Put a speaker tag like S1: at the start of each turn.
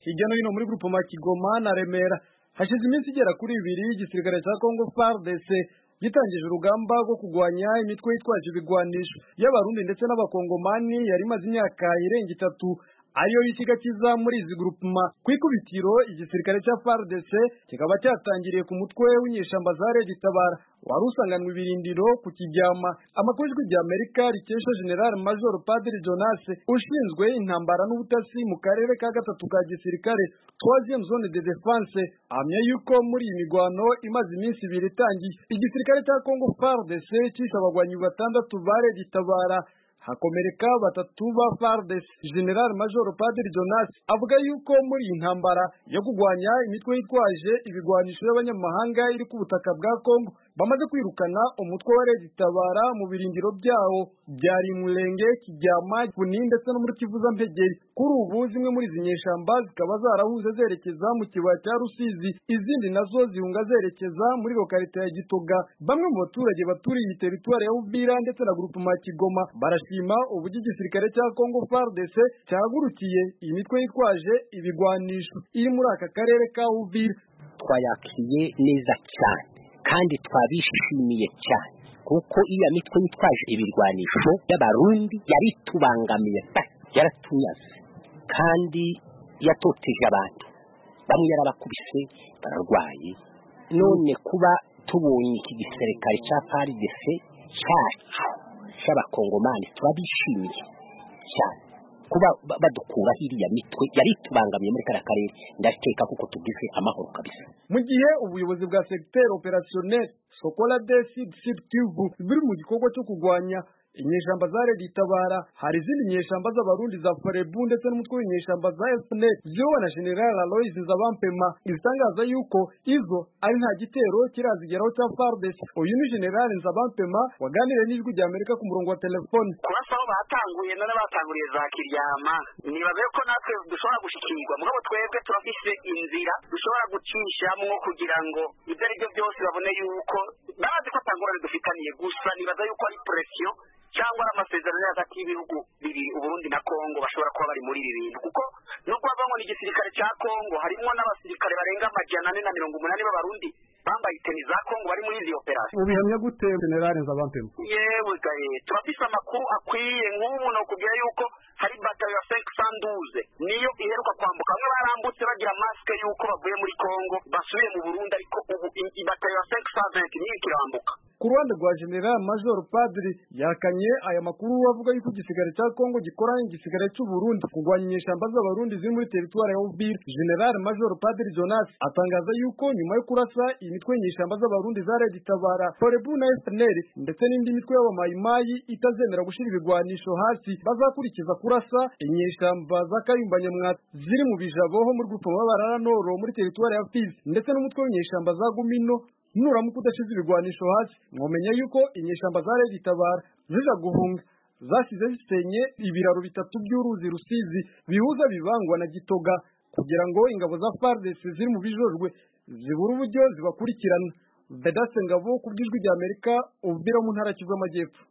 S1: hirya no hino muri grupoma Kigoma na Remera hashize iminsi igera kuri ibiri igisirikare cya Congo FARDC gitangije urugamba rwo kurwanya imitwe yitwaje ibigwanisho y'abarundi ndetse n'abakongomani yari imaze imyaka irenga itatu ariyo y'ikigakiza muri izi grupuma ku ikubitiro igisirikare cya FARDC kikaba cyatangiriye ku mutwe w'inyeshamba za Red Tabara wari usanganwe ibirindiro ku kijyama amakuru y'ijwi rya Amerika rikesha General Major Padiri Jonas ushinzwe intambara n'ubutasi mu karere ka gatatu ka gisirikare troisième zone de défense ahamya yuko muri iyi migwano imaze iminsi ibiri itangiye igisirikare cya Congo FARDC cyishe abagwanyi batandatu ba Red Tabara hakomereka batatu ba FARDC General Major Padiri Jonas avuga yuko muri iyi ntambara yo kurwanya imitwe yitwaje ibigwanisho y'abanyamahanga iri ku butaka bwa Congo bamaze kwirukana umutwe wa Red Tabara mu birindiro byawo byari Murenge Kijyama Kuni ndetse no muri Kivuza Mpegeri kuri ubu zimwe muri izi nyeshamba zikaba zarahuze zerekeza mu kibaya cya Rusizi izindi nazo zihunga zerekeza muri lokalite ya Gitoga bamwe mu baturage baturiye iyi teritwari ya Uvira ndetse na grupema Kigoma barashima uburyo igisirikare cya Congo FARDC cyahagurukiye iyi mitwe yitwaje ibigwanisho iri muri aka karere ka Uvira
S2: twayakiriye neza cyane kandi twabishimiye cyane kuko iya mitwe yitwaje ibirwanisho y'abarundi yari tubangamiye yaratunyaze kandi yatoteje abantu bamwe yarabakubise bararwaye none kuba tubonye iki gisirikare cya paridese cyacu cy'abakongomani turabishimiye cyane kuba badukuraho iriya mitwe yari tubangamiye muri kariya karere ndakeka kuko tugize amahoro kabisa
S1: mu gihe ubuyobozi bwa secteur opérationnel sokola de sud sud kivu biri mu gikorwa cyo kurwanya inyeshamba za Red Tabara hari izindi nyeshamba z'abarundi za Forebu ndetse n'umutwe w'inyeshamba za FNL ziyobowe na General Aloys Nzabampema izitangaza yuko izo ari nta gitero kirazigeraho cya FARDC uyu ni General Nzabampema waganiriye n'ijwi rya Amerika ku murongo wa telefone
S3: kurasa aho batanguye none batanguriye za Kiryama nibaze ko natwe dushobora gushikirwa mugabo twebwe turafise inzira dushobora gucishamwo kugira ngo ibyo ari byo byose babone yuko bazi ko atangurane dufitaniye gusa nibaza yuko ari presiyo cyangwa ari amasezerano hagati y'ibihugu bibiri uburundi na kongo bashobora kuba bari muri ibi bintu kuko nubwo bavamo n'igisirikare cya kongo harimo n'abasirikare barenga amajana ane na mirongo umunani b'abarundi bambaye iteni za kongo bari muri izi operasiyo
S1: ubihamya gute generale nzabampema
S3: yewe gaye turafise amakuru akwiye nk'ubu ni ukubwira yuko hari batayo ya senke sanduze niyo iheruka kwambuka bamwe barambutse bagira masike yuko bavuye muri kongo basubiye mu burundi ariko ubu batayo ya senke saventi niyo ikirambuka
S1: ku ruhande rwa general major padiri yakanye aya makuru avuga yuko igisigare cya kongo gikoranye igisigare cy'uburundi kurwanya inyeshamba z'abarundi ziri muri teritwari ya uvira general major padiri jonas atangaza yuko nyuma yo kurasa imitwe y'inyeshamba z'abarundi za red tabara forebu na fpr ndetse n'indi mitwe y'abamayimayi itazemera gushyira ibigwanisho hasi bazakurikiza kurasa inyeshamba za kayumba nyamwata ziri mu bijabo ho muri grupo mabarara noro muri teritwari ya fizi ndetse n'umutwe w'inyeshamba za gumino nuramuka udashize ibigwanisho hasi mwomenya yuko inyeshamba za Red Tabara zija guhunga zasize zisenye ibiraro bitatu by'uruzi rusizi bihuza bibangwa na gitoga kugira ngo ingabo za FARDC ziri mu bijojwe zibura uburyo zibakurikirana Vedaste Ngabo ku bw'ijwi rya Amerika ubwira mu ntara Kivu y'Amajyepfo